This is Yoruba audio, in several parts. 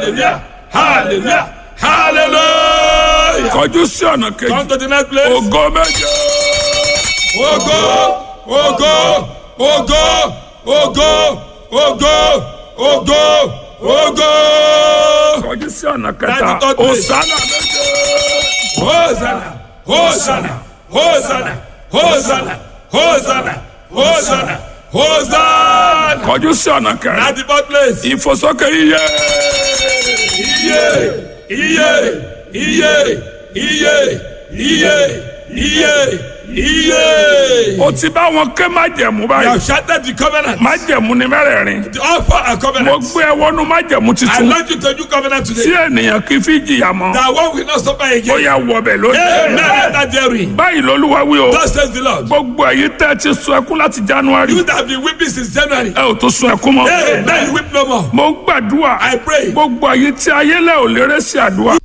hallelujah hallelujah hallelujah. kọjú sí ọ̀nà kejì come to the next place. ògo méje Ògo, ògo, ògo, ògo, ògo, ògo, ògo. kọjú sí ọ̀nà kẹta Láti tọ́ place. òsánà méje Hosanna, Hosanna, Hosanna, Hosanna, Hosanna, Hosanna, Hosanna. kọjú sí ọ̀nà kẹrin At the fourth place. ìfòsókè iye Iye, iye, iye, iye, iye, iye, iye. o ti bá wọn ké májẹ̀mú You báyìí have shattered the covenant. májẹ̀mú ni mẹ́rẹ̀ẹ̀rin The offer a mo covenant. gbé ẹ wọnú májẹ̀mú I titun want you to do covenant tí today. ènìyàn kì í fi jìyà mọ́ That one will not suffer ó again. yà wọbẹ̀ Amen. lónìí Enter therein. báyìí lolúwa wí o Thus says the Lord. gbogbo èyí tẹ́ ẹ ti sun ẹkún láti january You that have been weeping since January. ẹ ò tó sun ẹkún mọ́ Amen. You weep no more. mo ń gbàdúrà I pray. gbogbo èyí tí ayélẹ̀ ò lérè sí àdúrà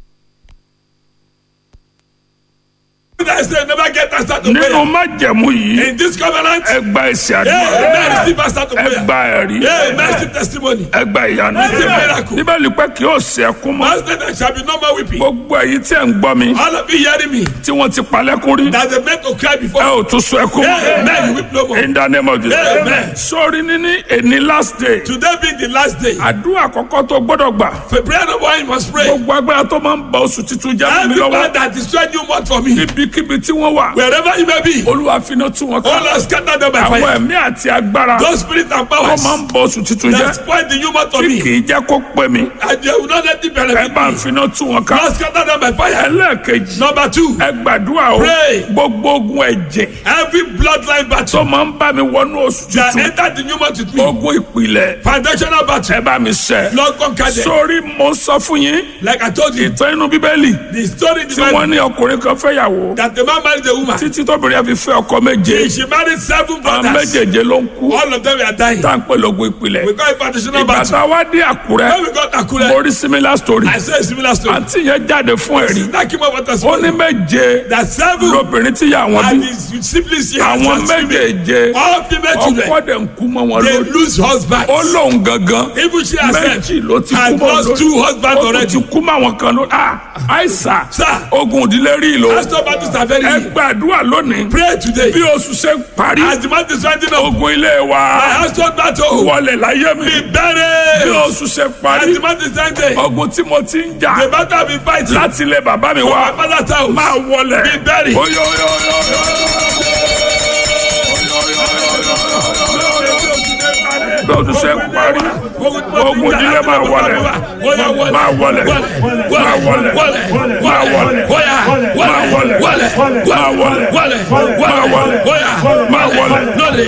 You that say never get answer to nínú prayer. májẹ̀mú yìí In this covenant. ẹ gba èsì Amen. àdúrà Receive answer to ẹ prayer. gba ẹ̀rí Amen. Receive testimony. ẹ gba ìyanu Receive miracle. bíbélì pé kì yóò sí ẹkún mọ́ Last night there shall be no more weeping. gbogbo èyí tí ẹ ń gbọ́ mi All of you hearing me. tí wọ́n ti palẹ́kún rí That they meant to cry ẹ before. ò tún sun ẹkún mọ́ Amen. You weep no more. in the name of Jesus Amen. sórí níní èní last day Today being the last day. àdúrà àkọ́kọ́ tó gbọ́dọ̀ gbà For prayer number one, you must pray. gbogbo agbára tó máa ń ba oṣù titun jẹ́ fún mi Every lọ́wọ́ man that destroyed new month for me. ibikíbi tí wọ́n wà Wherever you may be. olúwa finá tú wọn All ká are scattered them by àwọn fire. ẹ̀mí àti agbára Those spirits and tó powers máa ń ba oṣù titun that jẹ́ spoil the new month for tí me. kì í jẹ́ kó pé mi And they will not let it ẹ benefit bá ń me. finá tú wọn ká Lord, scatter them by fire. ẹlẹ́ẹ̀kejì Number two, ẹ gbàdúrà o Pray. gbogbo ogun ẹ̀jẹ̀ every bloodline tó battle máa ń bá mi wọnú oṣù that titun entered the new month with me. ogun ìpìlẹ̀ Foundational battle. ẹ bá mi ṣẹ́ Lord, conquer them. sórí mo sọ fún yín Like I told you, ìtàn inú bíbélì the story in the tí wọ́n Bible ní ọkùnrin kan fẹ́yàwó that the man married a woman. títí tóbìnrin yẹn fi fẹ́ ọkọ méje She married seven àwọn brothers. méjèèjé ló ń kú All of them were dying. tá à ń pè lógun ìpìlẹ̀ We call it foundational ìgbà battle. tá a wá dé àkúrẹ́ When we got mo Akure, rí similar story I said a similar story. àǹtí yẹn jáde fún ẹ̀rí That came up with us. ó ní méje That seven lóbìnrin tí yà wọ́n and bí his siblings here. àwọn méjèèje All female ọkọ children. dẹ̀ ń kú mọ́ wọn They lórí lose husbands. ó lóun gangan Even she herself méjì ló ti kú had mọ́ lost two husbands ó tún already. ti kú mọ́ àwọn kan lórí ah àìsà Sir. ogun ìdílé rí ìlò Pastor battles are very ẹ real. gbàdúrà lónìí Pray today. bí oṣù ṣe ń parí As the month is winding up, ogun ilé wa my household battle wọlé láyé mi be bí buried. oṣù ṣe As parí the month is ending, ogun tí mo ti ń jà the battle I've been fighting. láti ilé bàbá mi My wá father's house. máa wọlé Be buried. Oyo, oyo, oyo, oyo, bí oṣù ṣe ń parí ogun ìdílé máa wọlé máa wọlé máa wọlé máa wọlé máa wọlé máa wọlé máa wọlé máa wọlé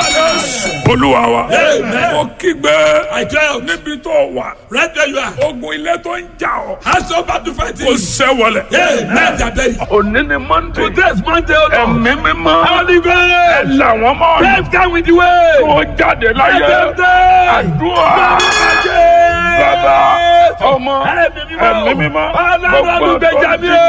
olúwa wa mo kígbe I cry out. níbi tó wà Right where you are. ogun ilé tó ń jà ọ́ Household battle fighting. kò ṣẹ́ wọlé. Hey, men are buried. òní ni monday Today's Monday, O Lord. ẹ̀mí mímọ́ Holy ẹ Ghost. làwọn mọ́ ọ̀nà Pave down with the way. tó jáde láyé Pave down. àdúrà bàbá ọmọ ẹ̀mí mímọ́ Ọlọ́run olùgbèjà mi o.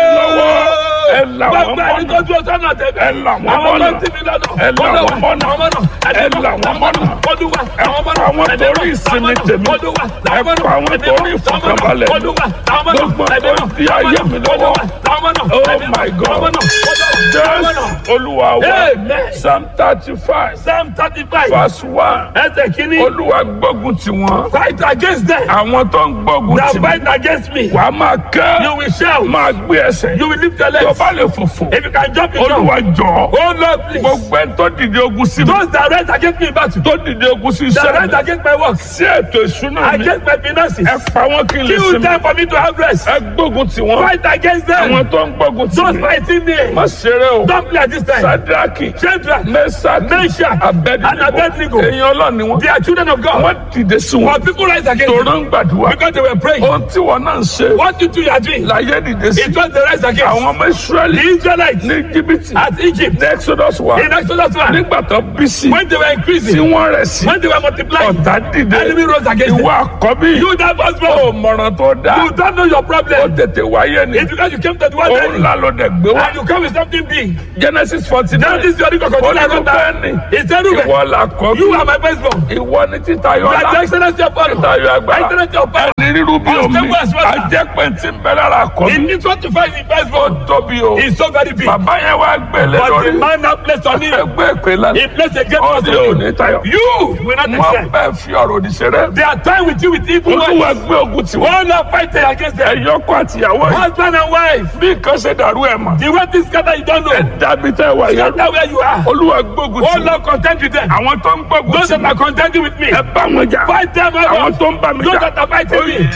ẹ làwọn Gbogbo ẹni tó mọ́nà dúró sọ́nà tẹ̀lé. ẹ làwọn Àwọn mọ́nà ọmọ tí mi lọ́nà. ẹ làwọn mọ́nà ẹ làwọn mọ́nà Olúwa. ẹ pa àwọn torí ìsinmi tèmi Olúwa. ẹ pa àwọn torí ìfọ̀kànbalẹ̀ Olúwa. gbogbo tó di ayé mi lọ́wọ́ oh my god jésù olúwa wa Amen. psalm thirty five Psalm thirty-five. verse one Ẹsẹ̀ kìíní. olúwa gbógun tì wọ́n Fight against them. àwọn tó ń gbógun That tì mí fight against me. wàá máa You kẹ́ will shout. máa gbé ẹsẹ̀ You will lift your tó legs. bá lè fòfò If you can jump, you jump. olúwa jọ Oh Lord, please. gbogbo ẹni tó dìde ogun sí mi Those that rise against me in battle. tó dìde ogun sí That iṣẹ́ rise mi against my work. sí ètò ìṣúná mi Against my finances. ẹ pa wọ́n kí n lè Kill sinmi them for me to have rest. ẹ gbógun tì wọ́n Fight against àwọn them. tó ń gbógun tì Those mí fighting me. má ṣeré o Don't play at this time. sadraki Shadrach, mẹsàkì Meshach, and abẹnigo Abednego. èèyàn ọlọ́ni wọn They are children of God. wọ́n dìde sí wọn But people rise against tòró them ń gbàdúrà because they were praying. ohun tí wọn náà ń ṣe What you do, you are doing. láyé dìde sí It was the rise against àwọn ọmọ israẹli the Israelites ní jìbìtì at Egypt. ní exodus wa In Exodus 1, nígbà tó bí sí when they were tí increasing, wọ́n rẹ̀ sí when they were multiplying, ọ̀tá dìde enemy rose against ìwọ them. àkọ́bí You that was ò born, mọ̀ràn tó dáa you don't know your ó problem. tètè wáyé ni It's because you came to the world òun early, ńlá ló dẹ̀ gbé wá and you come with something big. genesis forty Now nine this is your record. ó ní kó bẹ́ẹ̀ ni It's a Ruben. ìwọ làkọ́bí You are my firstborn. ìwọ ni títayọ You are the ọlá excellency of honor. títayọ agbára Excellency of power. ẹni ríru bí omi Unstable as water. ajẹ́pẹ̀ tí ń bẹ lára He kọ́ mi needs what to find in first ó born. tóbi o He's so very big. bàbá yẹn wá gbélé But lórí the man now placed on him. ẹgbẹ́ ìpè He lánàá placed a great ó trust ní on òní you. tayọ You will not wọ́n accept. bẹ́ẹ̀ fi ọ̀rọ̀ òdì ṣeré They are toying with you with evil olúwa words. gbé ogun tiwọn One are fighting against them. ẹ̀yọ́kọ àtìyàwó yìí Husband and wife. bí nǹkan ṣe dàrú ẹ̀ mọ̀ The way this scatter you don't know. dàbí tẹ́ wà yẹn Scatter where you are. olúwa gbógun Oh tiwọn Lord, contend with them. àwọn tó ń gbógun Those that tiwọn are contending with me. ẹ bá wọn jà Fight them àwọn out. tó ń bá mi Those jà that are fighting me.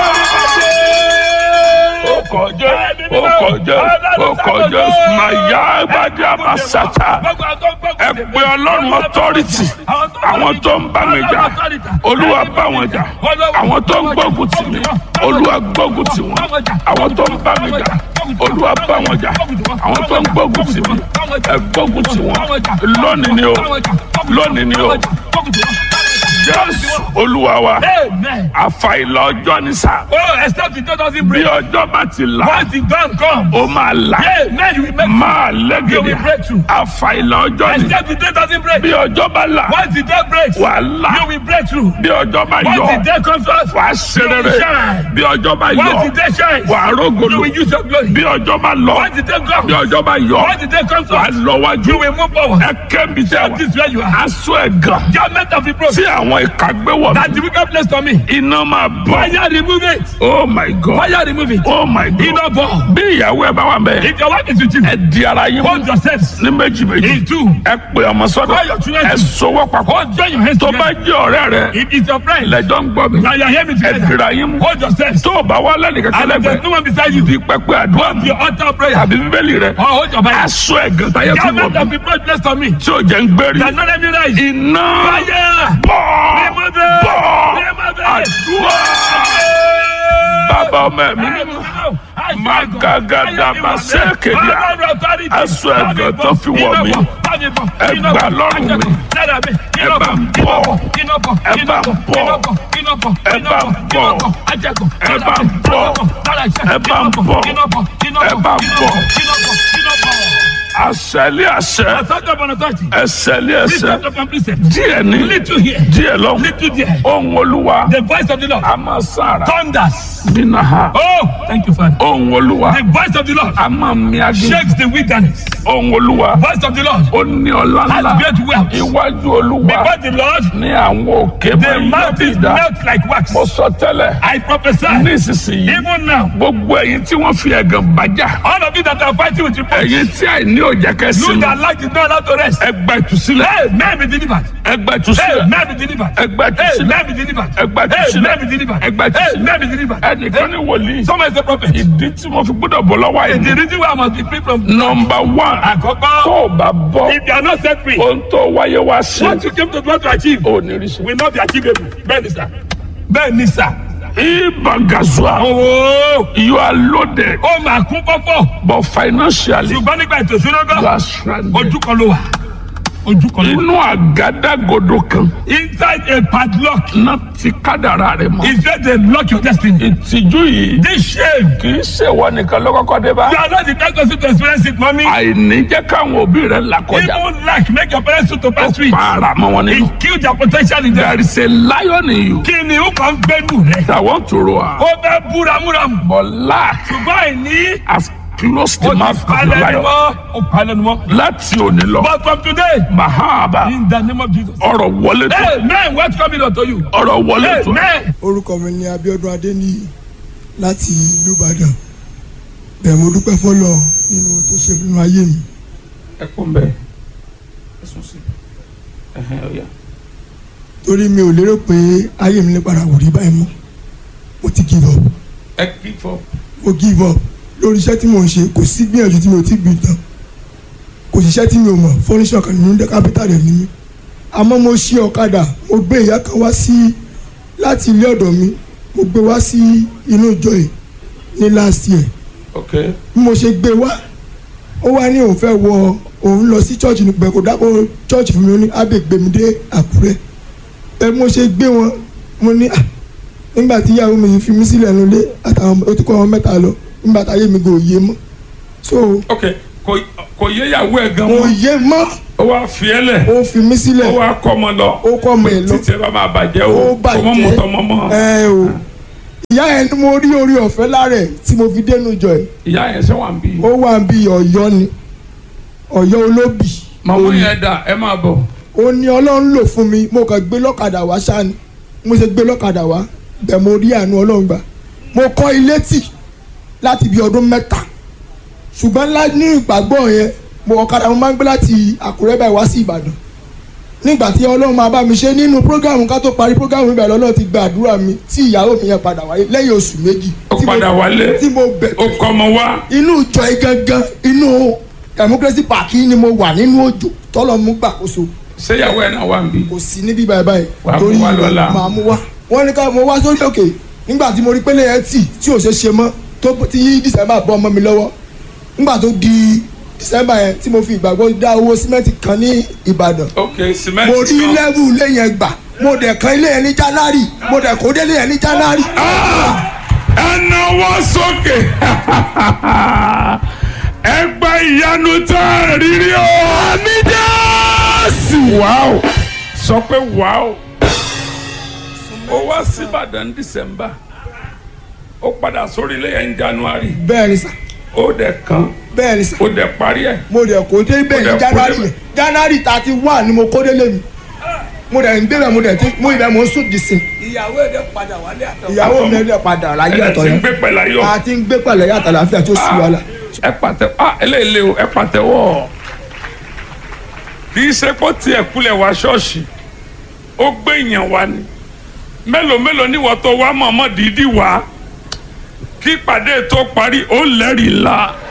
ó kọjá ó kọjá ó kọjá màyà àgbàdì àmàsàtà ẹ pé ọlọ́run authority àwọn tó ń bá mi jà olúwa bá wọn jà àwọn tó ń gbógun tì mí olúwa gbógun tì wọn àwọn tó ń bá mi jà olúwa bá wọn jà àwọn tó ń gbógun tì mí ẹ gbógun tì wọn lónìí ni o lónìí ni o jésù olúwa wa Amen. àfàìlà ọjọ́ ní sá Oh, except the door doesn't bí break. ọjọ́ bá ti là Once the dawn comes, ó máa là Amen, you will make máa You will lẹ́gẹ̀dẹ̀ break through. àfàìlà ọjọ́ ní Except the day doesn't break. bí ọjọ́ bá là Once the day breaks, wà á là you will break through. bí ọjọ́ bá Once yọ the day comes out, wà á ṣe you will rere shine. bí ọjọ́ bá yọ Once the day shines, wà á you rógolo will use your glory. bí ọjọ́ bá lọ Once the day bí comes, ọjọ́ bá yọ once the day comes wà á out, lọ wájú you will move forward. ẹ kẹ́mi tẹ́ wà This is where you are. aṣọ ẹ̀gàn Judgment of the tí broken. àwọn ìka gbé wọ̀ That mí the wicked place to me. iná máa bọ̀ Fire remove it. oh my god Fire remove it. oh my god Iná bọ̀. bí ìyàwó ẹ bá wà bẹ́ẹ̀ If your wife is with you, ẹ di ara yín mú hold yourselves. ní méjì méjì In two. ẹ pè ọmọ sọ́dọ̀ Call your children. ẹ sọwọ́ papọ̀ Hold join your hands tó bá together. jẹ́ ọ̀rẹ́ rẹ If it's your friend, lẹ́jọ́ ń gbọ́ mi now you are hearing me ẹ together. dira yín mú Hold yourselves. tó o bá wá lẹ́nu kẹ́kẹ́ And if there's lẹ́gbẹ̀ẹ́ no one beside you, di pẹpẹ àdúrà mi your altar of prayer. àbí bíbélì rẹ Or hold your Bible. aṣọ ẹ̀gàn táyé fi wọ̀ Judgment of mí the broken place to me. tí ò jẹ́ ń gbérí That not let me rise. iná Fire. bọ̀ Remove it. bọ̀ Remove it. àdúrà bàbá ọmọ ẹ̀mí mímọ́ Magagada masekedia. Aṣọ ẹ̀gàn tó fi wọ̀ mí. Ẹ gbà lọ́rùn mi. Ẹ bá ń bọ̀. Ẹ bá ń bọ̀. Ẹ bá ń bọ̀. Ẹ bá ń bọ̀. Ẹ bá ń bọ̀. Ẹ bá ń bọ̀. àṣẹlé àṣẹ ẹsẹlé ẹsẹ díẹ̀ ní Little here, díẹ̀ lọ little there. ohun olúwa The voice of the Lord a máa sára thunders. nínú ha Oh, thank you, Father. ohun olúwa The voice of the Lord a máa mi agé shakes the wilderness. ohun olúwa Voice of the Lord ó ní ọlá has ńlá great wealth. iwájú olúwa Because the Lord, ní àwọn òkè the máa yí mountains dá melt like wax. mo sọ tẹ́lẹ̀ I prophesy, nísinsìnyí even now, gbogbo ẹ̀yin tí wọ́n fi ẹ̀gàn bájà all of you that are fighting with reproach, ẹ̀yin tí àìní òjá you kẹsìn that like is not allowed to rest. ẹgbà ìtúsílẹ̀ Hey, man be delivered. ẹgbà Hey, ìtúsílẹ̀ man be delivered. ẹgbà Hey, ìtúsílẹ̀ man be delivered. ẹgbà Hey, ìtúsílẹ̀ man be delivered. ẹgbà Hey, ìtúsílẹ̀ man be delivered. ẹnìkan ní wòlíì Someone is a prophet. ìdí tí mo fi gbọ́dọ̀ bọ̀ lọ́wọ́ The àìní. reason why I must be free from nọmba one tó Àkọ́kọ́, o bá bọ́ if you are not set free, ohun tó wáyé wá sí what you came to do to achieve ò ní rí sí. will not be achievable. Bẹ́ẹ̀ni sà. Bẹ́ẹ̀ni sà. ibangazua Owó you are loaded ó máa kún pọ́pọ́. but financially Ṣùgbọ́n nígbà ètò ìṣúná you gan, are stranded. ojú kan ló wà. Ojú kan ló wà. inú àgádágodo kan Inside a padlock náà ti kádàrá rẹ mọ́. is where they lock your destiny. ìtìjú yìí This shame, kì í ṣèwọ nìkan ló kọ́kọ́ dé bá. you are not the best person to experience it, mommy. àìní jẹ́ káwọn òbí rẹ̀ là kọjá. Even lack make your parents to pass through it. para mọ́ wọn nínú. It kill their potential in them. there is a lion in you Kí ni ó kàn ń gbẹ́nu rẹ̀? that want to roar Ó fẹ́ bú ramúramù. but lack Ṣùgbọ́n àìní has closed ó the ti mouth of the palẹ̀ ni lion. wọ́n. Ó palẹ̀ ni wọ́n. láti òní lọ. But from today, mahaba in the name of Jesus. ọ̀rọ̀ wọlé tó Hey, man, what's coming unto you? ọ̀rọ̀ wọlé Hey, tó man. orúkọ mi ni Abíọ́dún Adéníyì láti ìlú Ìbàdàn bẹ́ẹ̀ mo dúpẹ́ fọlọ́ nínú ohun tó ṣe nínú ayé mi ẹ kún bẹ́ẹ̀ ẹ sùn sí ẹhẹn ọ̀yà. torí mi ò lérò pé ayé mi lè padà wò rí báyìí mọ́ mo ti give up ẹ kí fọ. mo give up lórí iṣẹ́ tí mò ń ṣe kò sí gbìyànjú tí mi ò ti gbìn tán kò sí iṣẹ́ tí mi ò mọ̀ fọ́níṣọ̀ kan nínú dẹ́ kápítà rẹ̀ ní mi àmọ́ mo ṣí ọ̀kadà mo gbé ìyá kan wá sí láti ilé ọ̀dọ̀ mi mo gbé wá sí inú ìjọ yìí ní last year ok bí mo ṣe gbé wá ó wá ní òun fẹ́ wọ òun lọ sí church nígbà kó dákọ̀ church fún mi ó ní ábẹ́ gbé mi dé àkúrẹ́ ẹ bí mo ṣe gbé wọn mo ní à nígbà tí ìyàwó mi fi mí sílẹ̀ nílé àtàwọn ó ti kọ́ wọn mẹ́ta lọ nígbà táyé mi kò yé mọ́ so ok kò kò yé ìyàwó ẹ gan kò mọ́ yé mọ́ ó wá fi ẹ lẹ̀ ó fi mí sílẹ̀ ó wá kọ́ ọmọ lọ ó kọ́ ọmọ ẹ̀ lọ títí ẹ bá máa bàjẹ́ ó o kò mọ́ bàjẹ́ mọ́tọ́ mọ́ mọ́ ẹ o ìyá yẹn ni mo rí orí ọ̀fẹ́ lára ẹ̀ tí mo fi dénú jọ ẹ̀ ìyá yẹn ṣe wà ń bí. ó wà bí ọ̀yọ́ ni ọ̀yọ́ olóbì màmú yẹn dà ẹ máa bọ̀. ó ní ọlọ́run lò fún mi mo kàn gbé lọ́kadà wá ṣáà ni mo ṣe gbé lọ́kadà wá bẹ́ẹ̀ mo rí àánú ọlọ́run gbà mo kọ́ ilé tì láti bí ọdún mẹ́ta ṣùgbọ́n lá ní ìgbàgbọ́ yẹn mo ọ̀kadà mo máa ń gbé láti àkúrẹ́ báyìí wá sí ìbàdàn nígbà tí ọlọ́run máa bá mi ṣe nínú prógámù ká tó parí prógámù ibẹ̀ lọ́lọ́run ti gba àdúrà mi tí ìyàwó mi yẹn padà wáyé lẹ́yìn oṣù méjì ó tí mo- padà wálé tí mo bẹ̀ ó kọ́ ọmọ wá. inú ìjọ yìí gangan inú democracy park yìí ni mo wà nínú òjò tọ́lọ́ mú gbàkóso ṣéyàwó ẹ̀ náà wà ń bí. kò sí níbí báyìí báyìí Wàá mú wá lọ́la. màá mú wá wọ́n ní ká mo wá sórí òkè nígbà tí mo rí pélé yẹn tì tí ò ṣe ṣe mọ́ tó tí yí december bọ́ ọmọ mi lọ́wọ́ nígbà tó di december yẹn tí mo fi ìgbàgbọ́ dá owó símẹ́ǹtì kan ní ìbàdàn ok cement mo rí kan. lẹ́wù ilé yẹn gbà mo dẹ̀ kan ilé yẹn ní january mo dẹ̀ kó délé yẹn ní january. ẹ náwó sókè ẹ gba ìyanu tá a rírí o. àmì jésù. wàá sọ pé wàá ó wá síbàdàn dísẹ́mbà ó padà sórí ilé yẹn ní january bẹ́ẹ̀ ni sà ó dẹ̀ kan bẹ́ẹ̀ ni sà ó dẹ̀ parí ẹ̀. mo dẹ̀ kó dé bẹ́ẹ̀ Mo dẹ̀ ní kó january débẹ̀. yẹn january thirty one ni mo kó délé mi mo dẹ̀ ń débẹ̀ mo dẹ̀ ti mo ibẹ̀ mo ń sùn dìsìn ìyàwó ẹ̀ dẹ̀ padà wálé àtọ̀. ìyàwó mi ẹ̀ padà láyé ẹ̀ ọ̀tọ̀ ti ń yẹn gbé pẹ̀lú ayọ̀. a ti ń gbé pẹ̀lẹ́ yàtọ̀ láfíà tó sì wà lá. ẹ pàtẹ ah eléyìí o ẹ pàtẹ́wọ́ kì í ṣe pé tiẹ̀ kulẹ̀ wá ṣọ́ọ̀ṣì ó gbé èèyàn wá ni mélòó mélòó ni wọ́n tó wá mọ̀ọ́mọ́ dídí wá kí ìpàdé tó parí ó lẹ́rìí la